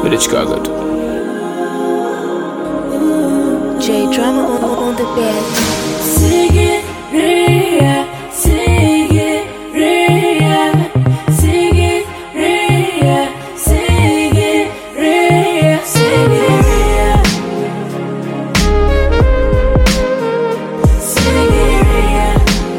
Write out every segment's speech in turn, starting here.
Midachikaga tu. J drama on, on, on the bed. Sigiriya, Sigiriya, Sigiriya, Sigiriya, Sigiriya. Sigiriya.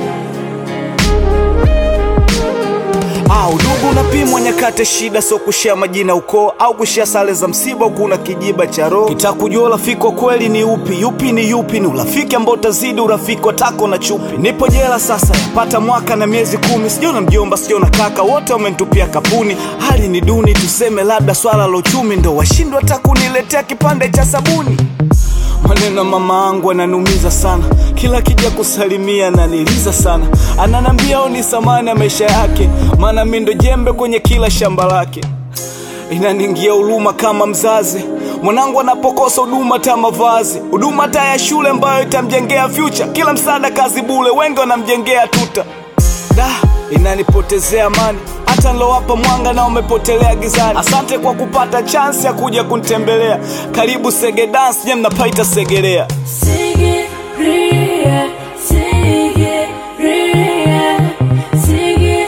Ah, udugu unapimwa nyakati shida, sio kushia majina ukoo au kushia sare za msiba, huku una kijiba cha roho. Kitaka kujua urafiki wa kweli ni upi, yupi ni yupi, ni urafiki ambao utazidi urafiki wa tako na chupi. Nipo jela sasa, yapata mwaka na miezi kumi, sijona mjomba, sijona kaka, wote wamenitupia kapuni. Hali ni duni, tuseme labda swala la uchumi ndo washindwa hata kuniletea kipande cha sabuni. Maneno ya mama angu ananumiza sana, kila kija kusalimia ananiliza sana, ananambia au ni samani ya maisha yake, maana mi ndo jembe kwenye kila shamba lake. Inaningia huruma kama mzazi, mwanangu anapokosa huduma ta mavazi, huduma ta ya shule ambayo itamjengea future, kila msaada kazi bule, wengi wanamjengea tuta da inanipotezea amani hata nilowapa mwanga na umepotelea gizani asante kwa kupata chansi ya kuja kunitembelea karibu sege dance nye mnapaita segelea Sigiriya, Sigiriya, Sigiriya,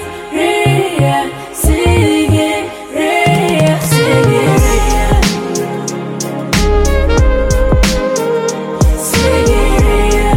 Sigiriya, Sigiriya. Sigiriya.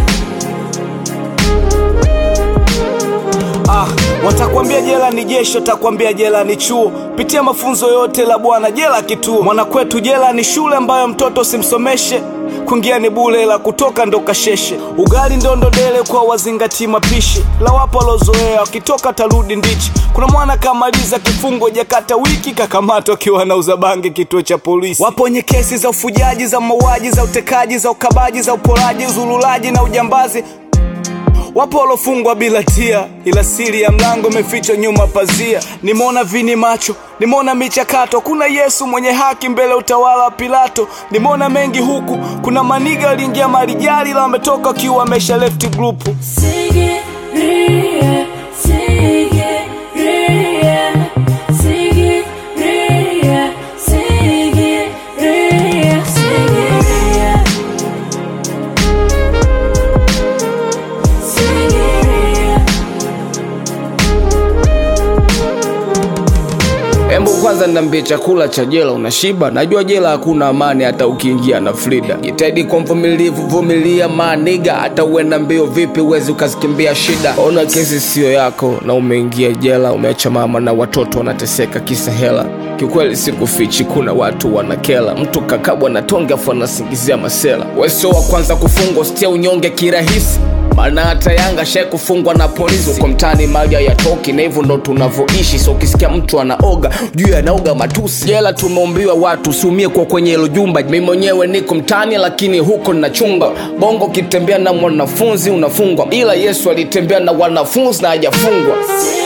ah, watakwambia jela ni jeshi watakwambia jela ni chuo pitia mafunzo yote la bwana jela kituo mwanakwetu jela ni shule ambayo mtoto simsomeshe kuingia ni bule la kutoka ndo kasheshe ugali ndondo dele kwa wazingati mapishi la wapo walozoea wakitoka tarudi ndichi kuna mwana kamaliza kifungo jakata wiki kakamatwa akiwa anauza bangi kituo cha polisi wapo wenye kesi za ufujaji za mauaji za utekaji za ukabaji za uporaji uzululaji na ujambazi Wapo walofungwa bila tia, ila siri ya mlango imefichwa nyuma pazia. Nimeona vini macho, nimeona michakato, kuna Yesu mwenye haki mbele ya utawala wa Pilato. Nimeona mengi huku, kuna maniga waliingia marijali, ila wametoka wakiwa wamesha left group. Sigiriya, Sigiriya, Sigiriya, Sigiriya, Sigiriya. Sigiriya. Embu kwanza niambie, chakula cha jela unashiba? Najua jela hakuna amani, hata ukiingia na Frida. Jitahidi kwa mvumilivu, vumilia maniga, hata uenda mbio vipi, uwezi ukazikimbia shida. Ona kesi siyo yako na umeingia jela, umeacha mama na watoto wanateseka kisa hela. Kiukweli sikufichi, kuna watu wanakela, mtu kakabwa na tonge afu anasingizia masela. Wewe sio wa kwanza kufungwa, sitia unyonge kirahisi maana hata Yanga shai kufungwa na polisi uko mtaani, mali hayatoki na hivyo ndo tunavyoishi. So ukisikia mtu anaoga juu anaoga matusi. Jela tumeumbiwa watu usiumie kwa kwenye hilo jumba. Mimi mwenyewe niko mtaani, lakini huko ninachunga bongo. Ukitembea na mwanafunzi unafungwa, ila Yesu alitembea na wanafunzi na hajafungwa.